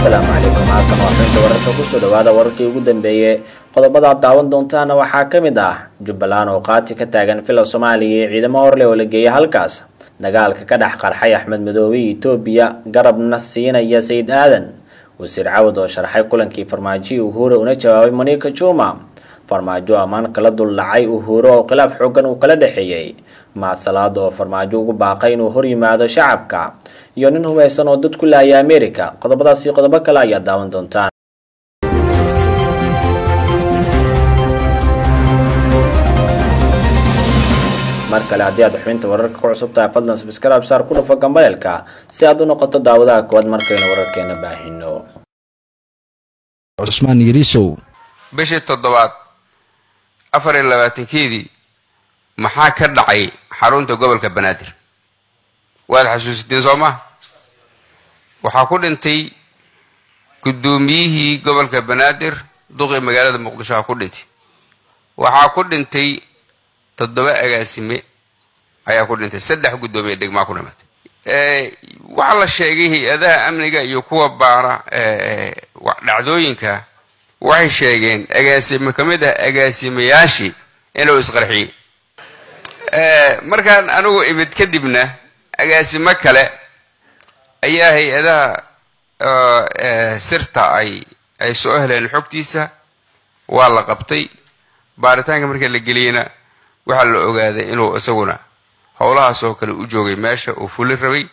asalaamu calaykum halkan waa xubinta wararka kusoo dhawaada wararkii ugu dambeeyey qodobada aad daawan doontaana waxaa ka mid ah jubbaland oo qaati ka taagan fila soomaaliya iyo ciidamo horleh oo la geeyay halkaas dagaalka ka dhex qarxay axmed madoobe iyo etoobiya garabna siinaya sayid aadan wasiir cawad oo sharxay kulankii farmaajo uhuure una jawaabay monika juma farmaajo ammaan kala duldhacay uhuure oo khilaaf xoogan uu kala dhexeeyey mahad salaada oo farmaajo ugu baaqay inuu hor yimaado shacabka iyo nin hubaysan oo dad ku laaya america qodobadaas iyo qodobo kale ayaa daawan doontaan mar kale haddii aad xubinta wararka ku cusub tahay fadlan sabskrib saar ku dhufo gambaleelka si aad u noqoto daawadaha koowaad markaynu wararkeena baahino cusmaan yariisow bishii toddobaad afar iyo labaatankeedii maxaa ka dhacay xarunta gobolka banaadir waad xasuusiteen soo maa waxaa ku dhintay guddoomiyihii gobolka banaadir duqii magaalada muqdisho ha ku dhintay waxaa ku dhintay toddoba agaasime ayaa ku dhintay saddex guddoomiye degmaa ku dhimatay waxaa la sheegay hay-adaha amniga iyo kuwa baara dhacdooyinka waxay sheegeen agaasime ka mid ah agaasimayaashii inuu isqarxiyey markaan anigu imid kadibna agaasimo kale ayaa hay-adaha sirta ay ay soo heleen xogtiisa waa la qabtay baaritaanka marka la geliyena waxaa la ogaaday inuu isaguna howlahaas oo kale u joogay meesha uu fulin rabay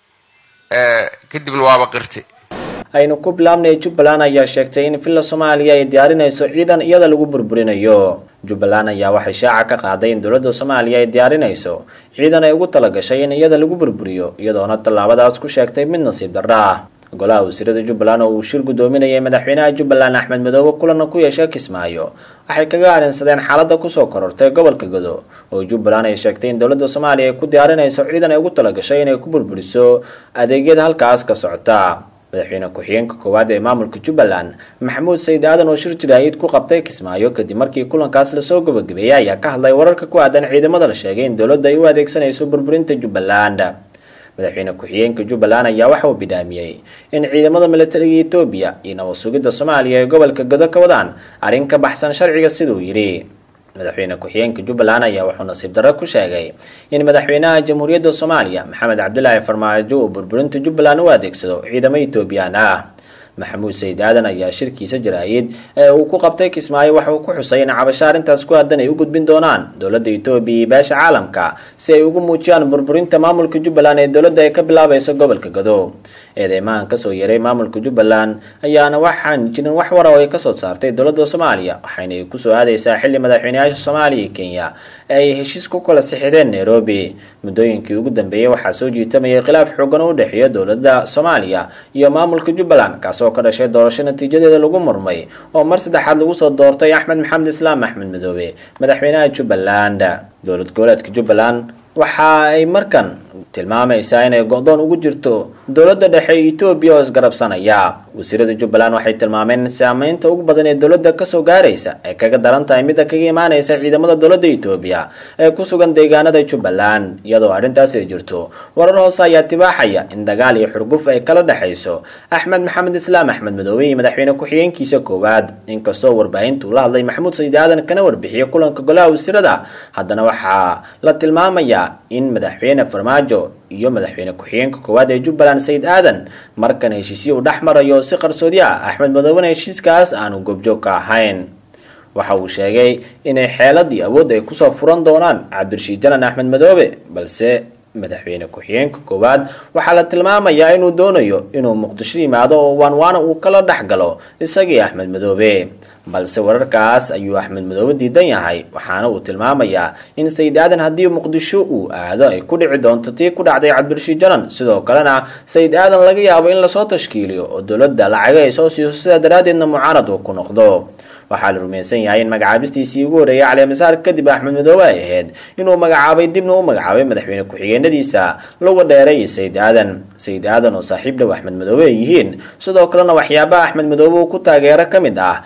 kadibna waaba qirti aynu ku bilaabnay jubbaland ayaa sheegtay in villa soomaaliya ay diyaarinayso ciidan iyada lagu burburinayo jubbaland ayaa waxay shaaca ka qaaday in dowladda soomaaliya ay diyaarinayso ciidan ay ugu talagashay in iyada lagu burburiyo iyadoona tallaabadaas ku sheegtay mid nasiib darra ah golaha wasiirada jubbaland oo uu shir guddoominayay madaxweynaha jubbaland axmed madoobe kulana ku yeeshay kismaayo waxay kaga arrinsadeen xaaladda kusoo korortay gobolka godo oo jubbaland ay sheegtay in dowladda soomaaliya ay ku diyaarinayso ciidan ay ugu talagashay inay ku burburiso adeegyada halkaas ka socota madaxweyne ku-xigeenka koowaad ee maamulka jubbaland maxamuud sayid aadan oo shir jiraahid ku qabtay kismaayo kadib markii kulankaas lasoo gabagabeeyey ayaa ka hadlay wararka ku aadan ciidamada la sheegay in dowladda ay u adeegsanayso burburinta jubbaland madaxweyne ku-xigeenka jubbaland ayaa waxa uu bidhaamiyey in ciidamada militariga etoobiya iyo nabad sugidda soomaaliya ee gobolka godo ka wadaan arrin ka baxsan sharciga siduu yidhi madaxweyne ku-xigeenka jubbaland ayaa wuxuu nasiib darro ku sheegay in madaxweynaha jamhuuriyadda soomaaliya maxamed cabdilaahi farmaajo uu burburinta jubbaland u adeegsado ciidamo etoobiyaan ah maxamuud sayid aadan ayaa shirkiisa jaraayid ee uu ku qabtay kismaayo waxa uu ku xusay in cabasho arrintaas ku aadan ay u gudbin doonaan dowladda etoobiya iyo beesha caalamka si ay ugu muujiyaan burburinta maamulka jubbaland ee dowladda ay ka bilaabayso gobolka gado eedeymahan kasoo yeeray maamulka jubbaland ayaana waxaan jirin wax wara oo ay kasoo saartay dowladda soomaaliya waxayna ay kusoo aadaysaa xilli madaxweyneyaasha soomaaliya iyo kenya ay heshiis ku kala sixideen nairobi muddooyinkii ugu dambeeyey waxaa soo jiitamayay khilaaf xoogan oo u dhexeeya dowladda soomaaliya iyo maamulka jubbaland kaas oo ka dhashay doorasho natiijadeeda lagu murmay oo mar saddexaad lagu soo doortay axmed maxamed islaam axmed madoobe madaxweynaha jubbaland dowlad goboleedka jubbaland waxa ay markan tilmaamaysaa inay go-doon ugu jirto dowladda dhexe etoobiya oo isgarabsanaya wasiirada jubbaland waxay tilmaameen in saameynta ugu badan ee dowladda kasoo gaaraysa ay kaga daran tahay midda kaga imaanaysa ciidamada dowladda etoobiya ee ku sugan deegaanada jubbaland iyadoo arrintaas ay jirto warar hoose ayaa tibaaxaya in dagaal iyo xurguf ay kala dhexayso axmed maxamed islaam axmed madoobe iyo madaxweyne ku-xigeenkiisa koowaad inkastoo warbaahintu la hadlay maxamuud sayid aadan kana warbixiyay kulanka golaha wasiirada haddana waxaa la tilmaamayaa in madaxweyne farmaajo iyo madaxweyne ku-xigeenka koowaad ee jubbaland sayid aadan markan heshiisyo uu dhex marayo si qarsoodi ah axmed madoobena heshiiskaas aanu goobjoog ka ahayn waxa uu sheegay inay xeelad iyo awood ay kusoo furan doonaan cabdirashiid janan axmed madoobe balse madaxweyne ku-xigeenka koowaad waxaa la tilmaamayaa inuu doonayo inuu muqdisho yimaado oo waanwaana uu kala dhex galo isagii axmed madoobe balse wararkaas ayuu axmed madoobe diidan yahay waxaana uu tilmaamayaa in sayid aadan haddii muqdisho uu aado ay ku dhici doonto tii ku dhacday cabdirashiid janan sidoo kalena sayid aadan laga yaabo in lasoo tashkiiliyo oo dowladda lacaga ay soo siiso sidaa daraaddeedna mucaarad uu ku noqdo waxaa la rumaysan yahay in magacaabistiisii ugu horreeyay caleemasaar kadib axmed madoobe ay ahayd inuu magacaabay dibna u magacaabay madaxweyne ku-xigeenadiisa lagu dheeray sayid aadan sayid aadan oo saaxiib dhow axmed madoobe ay yihiin sidoo kalena waxyaabaha axmed madoobe uu ku taageero ka mid ah in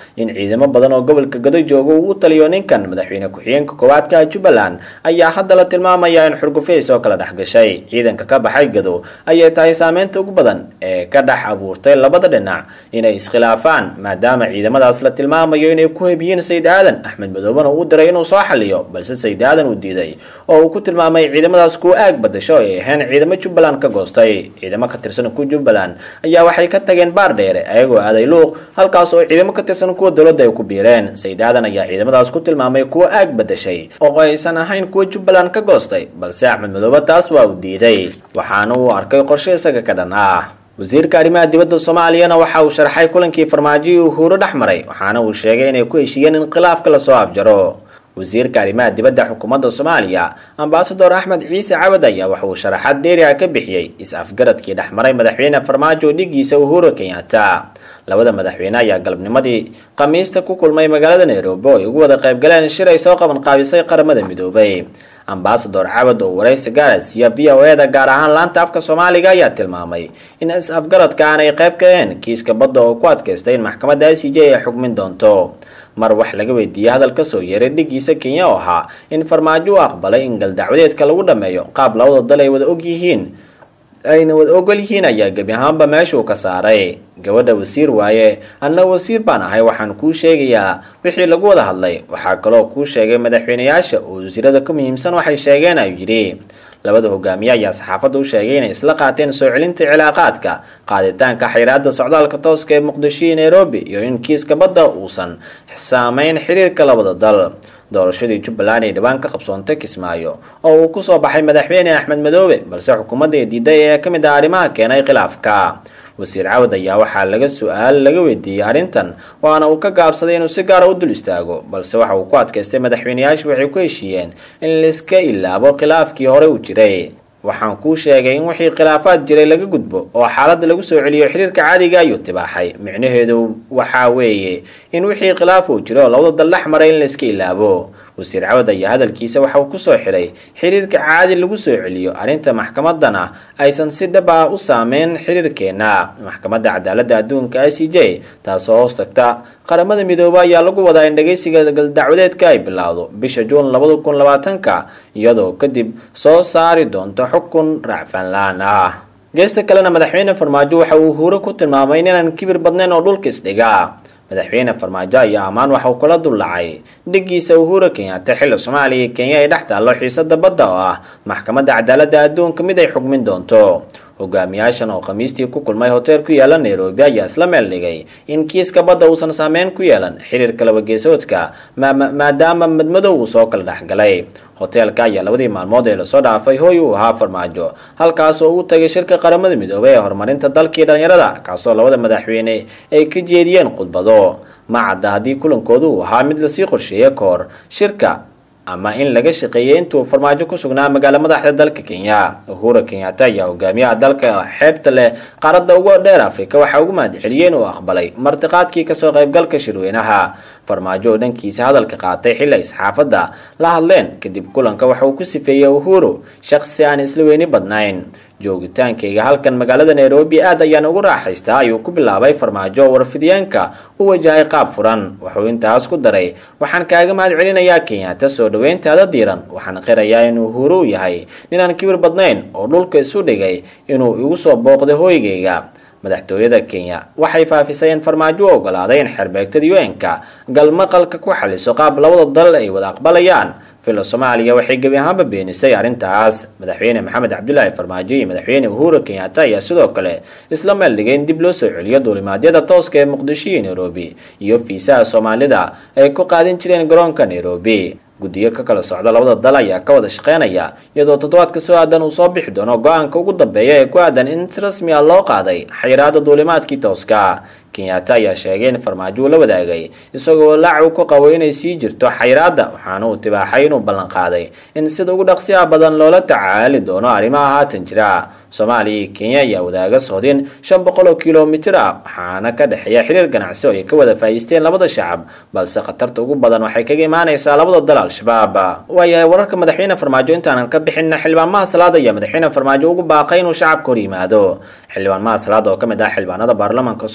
ciidamo badan oo gobolka gado jooga uu u taliyo ninkan madaxweyne ku-xigeenka koowaadka jubbaland ayaa hadda la tilmaamaya in xurgufays oo kala dhex gashay ciidanka ka baxay gado ayay tahay saameynta ugu badan ee ka dhex abuurtay labada dhinac inay iskhilaafaan maadaama ciidamadaas la tilmaamayo inay ku hebiyiin sayid aadan axmed madoobena uu diray inuu soo xaliyo balse sayid aadan uu diiday oo uu ku tilmaamay ciidamadaas kuwa aag badasho ay ahayn ciidamo jubbaland ka goostay ciidamo ka tirsan kuwa jubbaland ayaa waxay ka tageen baar dheere ayagoo aaday luuq halkaas oo ciidamo ka tirsan kuwa dowladda ay ku biireen sayid aadan ayaa ciidamadaas ku tilmaamay kuwa aag badashay oo aysan ahayn kuwa jubbaland ka goostay balse axmed madoobe taas waa uu diiday waxaana uu arkay qorshe isaga ka dhan ah wasiirka arrimaha dibadda soomaaliyana waxa uu sharxay kulankii farmaajihii uhuuro dhex maray waxaana uu sheegay inay ku heshiiyeen in khilaafka lasoo afjaro wasiirka arrimaha dibadda xukuumadda soomaaliya ambasador axmed ciise cabad ayaa waxa uu sharaxaad dheeriha ka bixiyey is-afgaradkii dhex maray madaxweyne farmaajo dhigiisa uhuro kenyatta labada madaxweyne ayaa galabnimadii khamiista ku kulmay magaalada nairobi oo ay ugu wada qaybgaleen shir ay soo qaban qaabisay qaramada midoobay ambasador cabad oo waraysi gaara siiya v o e da gaar ahaan laanta afka soomaaliga ayaa tilmaamay in is-afgaradka aanay qayb ka ahayn kiiska badda oo ku adkaystay in maxkamadda i c j ay xukmin doonto mar wax laga weydiiyey hadal kasoo yeeray dhigiisa kenya oo ahaa in farmaajo u aqbalay in galdacwadeedka lagu dhameeyo qaab labada dal ay wada og yihiin ayna wada ogol yihiin ayaa gebi ahaanba meeshuu ka saaray gabadha wasiir waaye anna wasiir baan ahay waxaan kuu sheegayaa wixii lagu wada hadlay waxaa kaloo kuu sheegay madaxweyneyaasha oo wasiirada ka muhiimsan waxay sheegeen ayuu yidhi labada hogaamiye ayaa saxaafadda u sheegay inay isla qaateen soo celinta cilaaqaadka qaaditaanka xayiraada socdaalka tooska ee muqdisho iyo nairobi iyo in kiiska badda uusan saameyn xiriirka labada dal doorashadii jubbaland ay dhowaan ka qabsoontay kismaayo oo uu kusoo baxay madaxweyne axmed madoobe balse xukuumadda ee diiday ee ka mid ah arrimaha keenay khilaafka wasiir cawad ayaa waxaa laga su-aal laga weydiiyey arrintan waana uu ka gaabsaday inuu si gaara u dul istaago balse waxa uu ku adkaystay madaxweyneyaashu waxay ku heshiiyeen in laiska ilaabo khilaafkii hore u jiray waxaan kuu sheegay in wixii khilaafaad jiray laga gudbo oo xaaladda lagu soo celiyo xiriirka caadiga ayuu tibaaxay micnaheedu waxaa weeye in wixii khilaaf uu jiro oo labada dal dhex maray in la iska ilaabo wasiir cawad ayaa hadalkiisa waxa uu kusoo xidhay xiriirka caadi lagu soo celiyo arrinta maxkamadana aysan si dhab ah u saameyn xiriirkeena maxkamadda cadaaladda adduunka i c j taasoo hoos tagta qaramada midoobe ayaa lagu wadaa in dhageysiga galdacwadeedka ay bilowdo bisha juun labada kun labaatanka iyadoo kadib soo saari doonto xukun raacfaanlaan ah geesta kalena madaxweyne farmaajo waxa uu huuro ku tilmaamay inaan kibir badnayn oo dhulka isdhiga madaxweyne farmaajo ayaa ammaan waxa uu kula dullacay dhigiisa uhura kenyatta xilli soomaaliya iyo kenya ay dhex taallo xiisada badda oo ah maxkamadda cadaaladda adduunka mid ay xukmin doonto hogaamiyaashan oo khamiistii ku kulmay hotel ku yaala nairobi ayaa isla meel dhigay in kiiska badda uusan saameyn ku yeelan xiriirka labageesoodka maadaama madmadow uu soo kala dhexgalay hoteelka ayaa labadii maalmood ee lasoo dhaafay hooy uu ahaa farmaajo halkaas oo uu tagay shirka qaramada midoobay ee horumarinta dalkii dhalinyarada kaasoo labada madaxweyne ay ka jeediyeen khudbado ma cadda haddii kulankoodu uu ahaa mid lasii qorsheeyey ka hor shirka ama in laga shaqeeyay intuu farmaajo ku sugnaa magaala madaxda dalka kenya uhura kenyatta ayaa hogaamiyaha dalka xeebta leh qaaradda ugu dheer afrika waxaa ugu mahadceliyey inuu aqbalay martiqaadkii kasoo qaybgalka shirweynaha farmaajo oo dhankiisa hadalka qaatay xilli ay saxaafadda la hadleen kadib kulanka waxa uu ku sifeeyey uhuru shaqsi aan isla weyni badnayn joogitaankayga halkan magaalada nairobi aad ayaan ugu raaxaystaa ayuu ku bilaabay farmaajo oo warfidyaanka u wajahay qaab furan wuxuu intaas ku daray waxaan kaaga mahad celinayaa kenyatta soo dhaweyntaada diiran waxaan qirayaa in uhuru uu yahay ninaan kibir badnayn oo dhulka isu dhigay inuu igu soo booqday hooygayga madaxtooyada kenya waxay faafisay in farmaajo u ogolaaday in xerbeegtada un-ka galmaqalka ku xaliso qaab labada dal ay wada aqbalayaan filo soomaaliya waxay gebi ahaanba beenisay arrintaas madaxweyne maxamed cabdulaahi farmaajo iyo madaxweyne uhuru kenyatta ayaa sidoo kale isla meel dhigay in dib loo soo celiyo duulimaadyada tooska ee muqdisho iyo nairobi iyo fiisaha soomaalida ay ku qaadin jireen garoonka nairobi guddiyo ka kala socda labada dal ayaa ka wada shaqeynaya iyadoo toddobaadka soo aadan uu soo bixi doono go-aanka ugu dambeeya ee ku aadan in si rasmi ah loo qaaday xayiraada duulimaadkii tooska kenyatta ayaa sheegay in farmaajo uu la wadaagay isagoo laac uu ku qabo inay sii jirto xayiraada waxaana uu tibaaxay inuu ballan qaaday in sida ugu dhaqsiyaha badan loola tacaali doono arrimaha haatan jira soomaaliya iyo kenya ayaa wadaaga sohdin shan boqol oo kilomitir ah waxaana ka dhexeeya xiriir ganacsi oo ay ka wada faa'iisteen labada shacab balse khatarta ugu badan waxay kaga imaanaysaa labada dal al-shabaab waayahay wararka madaxweyne farmaajo intaanan ka bixinna xildhibaanmaha salaad ayaa madaxweyne farmaajo ugu baaqay inuu shacabka hor yimaado xildhibaanmaha salaad oo ka mid ah xildhibaanada baarlamaanka soomaaliya ayaa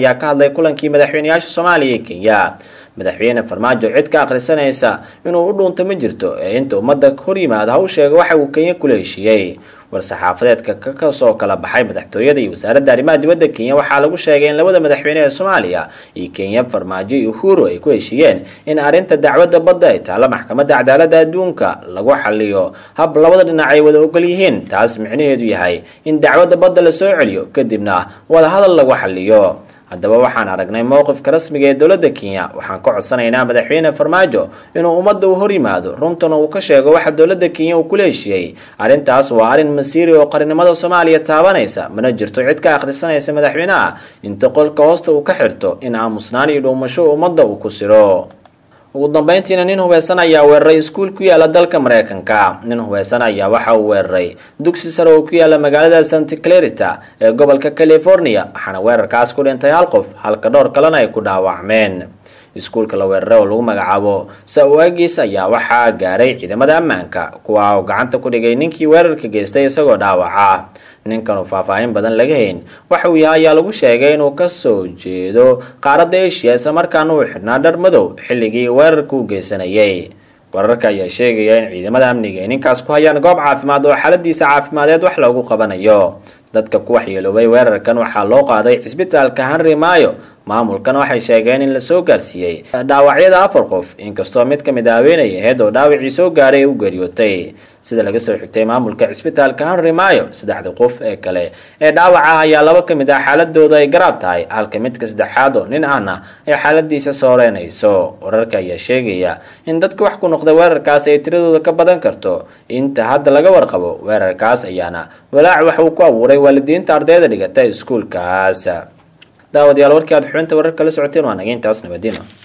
ayaa ka hadlay kulankii madaxweyneyaasha soomaaliya iyo kenya madaxweyne farmaajo cid ka akhrisanaysa inuu u dhuunto ma jirto ee inta ummadda hor yimaada ha u sheega waxa uu kenya kula heshiiyey war-saxaafadeedka kasoo kala baxay madaxtooyada iyo wasaaradda arrimaha dibadda kenya waxaa lagu sheegay in labada madaxweyne ee soomaaliya iyo kenya farmaajo iyo uhuru ay ku heshiiyeen in arrinta dacwadda badda ay taalla maxkamadda cadaaladda adduunka lagu xaliyo hab labada dhinac ay wada ogol yihiin taas micnaheedu yahay in dacwadda badda la soo celiyo kadibna wada hadal lagu xaliyo haddaba waxaan aragnay mowqifka rasmiga ee dowladda kenya waxaan ka codsanaynaa madaxweyne farmaajo inuu ummadda u hor yimaado runtana uu ka sheego waxa dowladda kenya uu kula heshiiyey arrintaas waa arrin masiiri oo qarnimada soomaaliya taabanaysa mana jirto cid ka akhrisanaysa madaxweynaha inta qolka hoosta uu ka xirto in aamusnaan iyo dhuumasho ummadda uu ku siro ugu dambeyntiina nin hubeysan ayaa weeraray iskuul ku yaala dalka mareykanka nin hubeysan ayaa waxa uu weeraray dugsi sare oo ku yaala magaalada santa clarita ee gobolka california waxaana weerarkaas ku dhintay hal qof halka dhowr kalena ay ku dhaawacmeen iskuulka la weeraray oo lagu magacaabo sa-waagiis ayaa waxaa gaaray ciidamada ammaanka kuwa oo gacanta ku dhigay ninkii weerarka geystay isagoo dhaawaca ninkan oo faahfaahin badan laga hayn waxa uu yahay ayaa lagu sheegay inuu kasoo jeedo qaaradda asia islamarkaana uu xidhnaa dhar madow xilligii weerarka u geysanayay wararka ayaa sheegaya in ciidamada amniga ay ninkaas ku hayaan goob caafimaad oo xaaladiisa caafimadeed wax loogu qabanayo dadka ku waxyeeloobay weerarkan waxaa loo qaaday cisbitaalka henry maayo maamulkan waxay sheegeen in lasoo gaarsiiyey dhaawacyada afar qof inkastoo mid ka mid a haweenay aheyd oo dhaawacii soo gaaray ay u geeriyootay sida laga soo xigtay maamulka cisbitaalka henry maayo saddexda qof ee kale ee dhaawaca ayaa laba ka mid ah xaaladooda ay garaab tahay halka midka saddexaad oo nin ahna ay xaaladiisa sooreynayso wararka ayaa sheegaya in dadka wax ku noqday weerarkaas ay tiradooda ka badan karto inta hadda laga warqabo weerarkaas ayaana walaac wax uu ku abuuray waalidiinta ardayda dhigata iskuulkaas daawadayaal warkii aad xubinta wararka la socoteen waa naga intaas nabadino